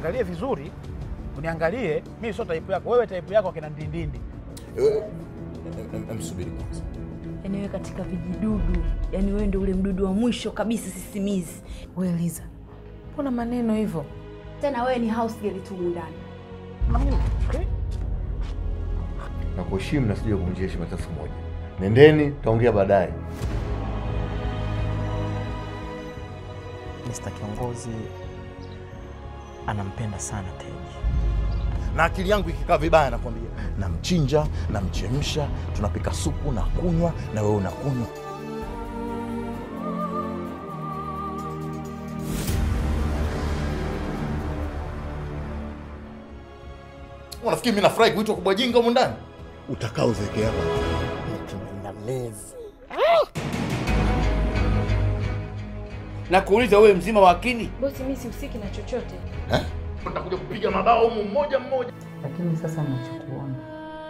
uniangalie vizuri, uniangalie. Mimi sio type yako wewe, type yako akina ndindindi. Msubiri kwanza. Yaani wewe katika vijidudu, yaani wewe ndio ule mdudu wa mwisho kabisa sisimizi. We Liza, mbona maneno hivyo? Tena wewe ni house girl tu ndani. Na kuheshimu na sija kuvunjia heshima hata siku moja. Nendeni, taongea baadaye. Mr. Kiongozi anampenda sana Teji. Na akili yangu ikikaa vibaya, nakwambia, namchinja, namchemsha, tunapika supu na kunywa, na wewe unakunywa. Unafikiri mimi nafurahi kuitwa kubwa jinga humu ndani? Utakaa uzeke hapa. na kuuliza wewe mzima wa akili Bosi, mimi sihusiki na chochote. Eh? Utakuja kupiga mabao humu mmoja mmoja. Lakini sasa nachokuomba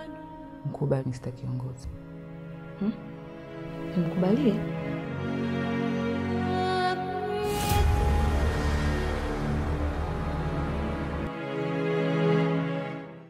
mkubali Mr. Kiongozi, hmm? Nimkubalie